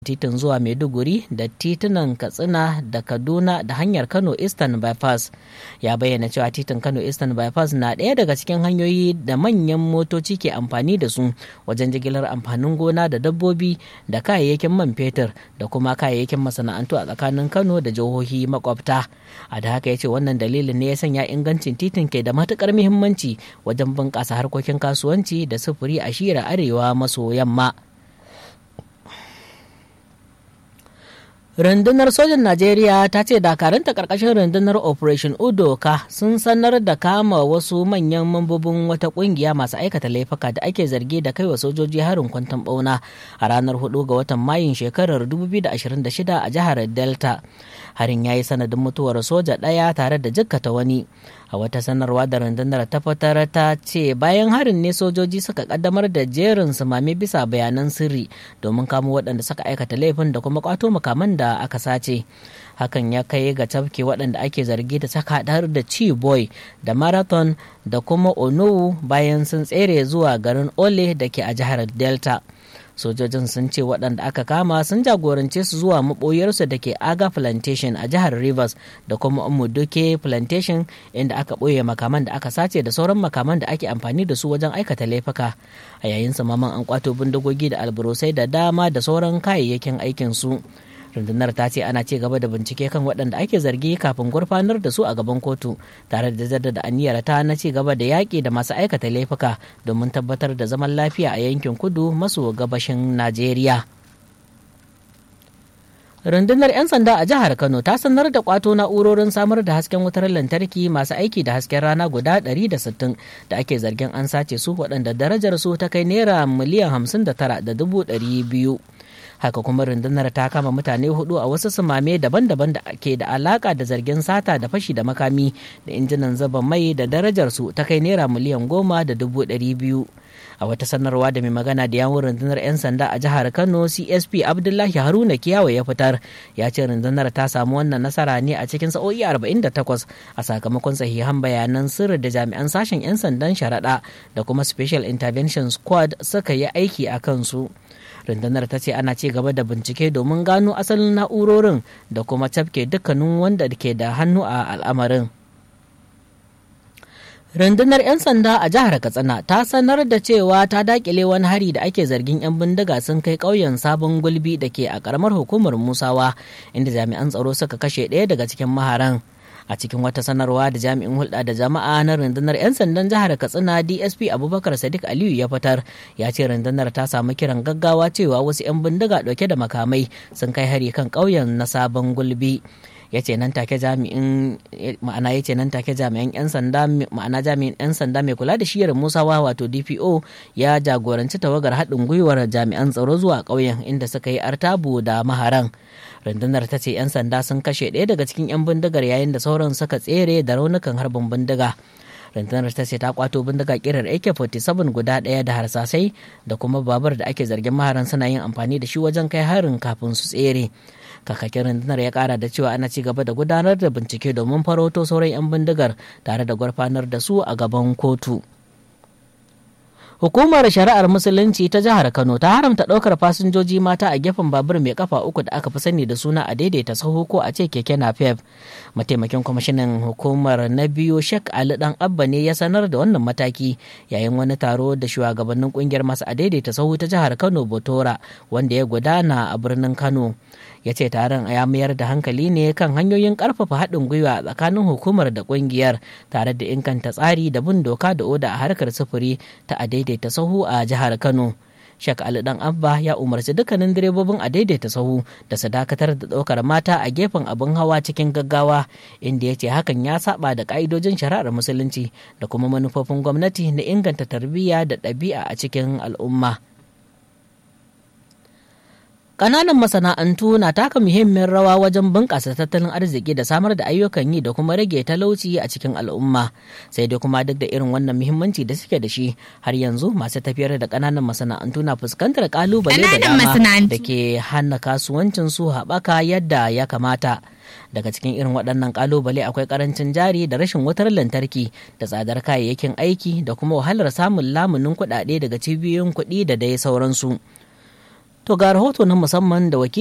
titin zuwa maiduguri da titunan katsina da kaduna da hanyar kano eastern bypass ya bayyana cewa titin kano eastern bypass na ɗaya daga cikin hanyoyi da manyan motoci ke amfani da su wajen jigilar amfanin gona da dabbobi da kayayyakin man fetur da kuma kayayyakin masana'antu a tsakanin kano da jihohi makwabta a da haka ya ce wannan dalilin ne ya sanya ingancin titin ke da matukar muhimmanci wajen bunƙasa harkokin kasuwanci da sufuri a shira arewa maso yamma rundunar sojan najeriya ta ce dakaranta karkashin rundunar operation udoka sun sanar da kama wasu manyan mambobin wata kungiya masu aikata laifuka da ake zargi da kaiwa sojoji harin kwanton bauna a ranar 4 ga watan mayun shekarar 2026 a jihar delta harin ya yi sanadin mutuwar soja ɗaya tare da jikkata wani a wata sanarwa da rundunar ta fitar ta ce bayan harin ne sojoji suka kaddamar da jerin sumame bisa bayanan sirri domin kamo waɗanda suka aikata laifin da kuma kwato makaman da aka sace hakan ya kai ga tafke waɗanda ake zargi da saka har da chi boy da marathon da kuma onowu bayan sun tsere zuwa garin ole da ke a jihar delta sojojin sun ce waɗanda aka kama sun jagorance su zuwa maɓoyarsu da ke aga plantation a jihar rivers da kuma umuduke plantation inda aka ɓoye makaman da aka sace da sauran makaman da ake amfani da su wajen aikata laifuka a yayin samaman an kwato bindigogi da alburusai da dama da sauran kayayyakin aikin su rundunar ta ce ana ci gaba da bincike kan waɗanda ake zargi kafin gurfanar da su a gaban kotu tare da jaddada aniyar ta na ci gaba da yaƙi da masu aikata laifuka domin tabbatar da zaman lafiya a yankin kudu maso gabashin najeriya rundunar 'yan sanda a jihar kano ta sanar da kwato na'urorin samar da hasken wutar lantarki masu aiki da hasken rana guda 160 da ake zargin an sace su waɗanda darajar su ta kai naira miliyan 59,200 haka kuma rundunar ta kama mutane hudu a wasu sumame daban-daban da ke da alaka da zargin sata da fashi da makami da injinan zaba mai da darajar su ta kai naira miliyan goma da dubu ɗari biyu a wata sanarwa da mai magana da yawun rundunar 'yan sanda a jihar kano csp abdullahi haruna kiyawa ya fitar ya ce rundunar ta samu wannan nasara ne a cikin sa'o'i 48 a sakamakon sahihan bayanan sirri da jami'an sashen 'yan sandan sharaɗa da kuma special intervention squad suka yi aiki a kansu rundunar ta ce ana ci gaba da bincike domin gano asalin na'urorin da kuma tafke dukkanin wanda ke da hannu a al'amarin rundunar 'yan sanda a jihar katsina ta sanar da cewa ta dakile wani hari da ake zargin 'yan bindiga sun kai ƙauyen sabon gulbi da ke a ƙaramar hukumar musawa inda jami'an tsaro suka kashe ɗaya daga cikin maharan a cikin wata sanarwa da jami'in hulɗa da jama'a na rundunar 'yan sandan jihar katsina dsp abubakar sadiq aliyu ya fitar ya ce rundunar ta samu kiran gaggawa cewa wasu 'yan bindiga ɗauke da makamai sun kai hari kan ƙauyen na sabon gulbi ya ce nan take jami'in ma'ana ya ce nan take jami'an 'yan sanda ma'ana jami'in 'yan sanda mai kula da shiyar musawa wato dpo ya jagoranci tawagar haɗin gwiwar jami'an tsaro zuwa ƙauyen inda suka yi artabu da maharan rundunar ta ce 'yan sanda sun kashe ɗaya daga cikin 'yan bindigar yayin da sauran suka tsere da raunukan harbin bindiga rundunar ta ce ta kwato bindiga kirar ak-47 guda ɗaya da harsasai da kuma babur da ake zargin maharan suna yin amfani da shi wajen kai harin kafin su tsere kakakin rundunar ya kara da cewa ana ci gaba da gudanar da bincike domin farauto sauran 'yan bindigar tare da gurfanar da su a gaban kotu. Hukumar Shari'ar Musulunci ta Jihar Kano ta haramta ɗaukar fasinjoji mata a gefen babur mai kafa uku da aka fi sani da suna a daidaita sahu ko a ce keke napep. Mataimakin kwamishinan hukumar na biyu Sheikh Ali Dan Abba ne ya sanar da wannan mataki yayin wani taro da shugabannin kungiyar masu a daidaita sahu ta Jihar Kano Botora wanda ya gudana a birnin Kano. ya ce taron ya mayar da hankali ne kan hanyoyin karfafa haɗin gwiwa tsakanin hukumar da ƙungiyar tare da inganta tsari da bin doka da oda a harkar sufuri ta a daidaita sahu a jihar kano shek ali dan abba ya umarci dukkanin direbobin a daidaita sahu da su dakatar da ɗaukar mata a gefen abin hawa cikin gaggawa inda ya ce hakan ya saba da ka'idojin shari'ar musulunci da kuma manufofin gwamnati na inganta tarbiyya da ɗabi'a a cikin al'umma. Ƙananan masana'antu na taka muhimmiyar rawa wajen bunƙasa tattalin arziki da samar da ayyukan yi da kuma rage talauci a cikin al'umma. Sai dai kuma duk da irin wannan muhimmanci da suke da shi har yanzu masu tafiyar da ƙananan masana'antu na fuskantar ƙalubale da dama da ke hana kasuwancin su haɓaka yadda ya kamata. daga cikin irin waɗannan ƙalubale akwai ƙarancin jari da rashin wutar lantarki da tsadar kayayyakin aiki da kuma wahalar samun lamunin kuɗaɗe daga cibiyoyin kuɗi da dai sauransu. To ga rahoto na musamman da wakil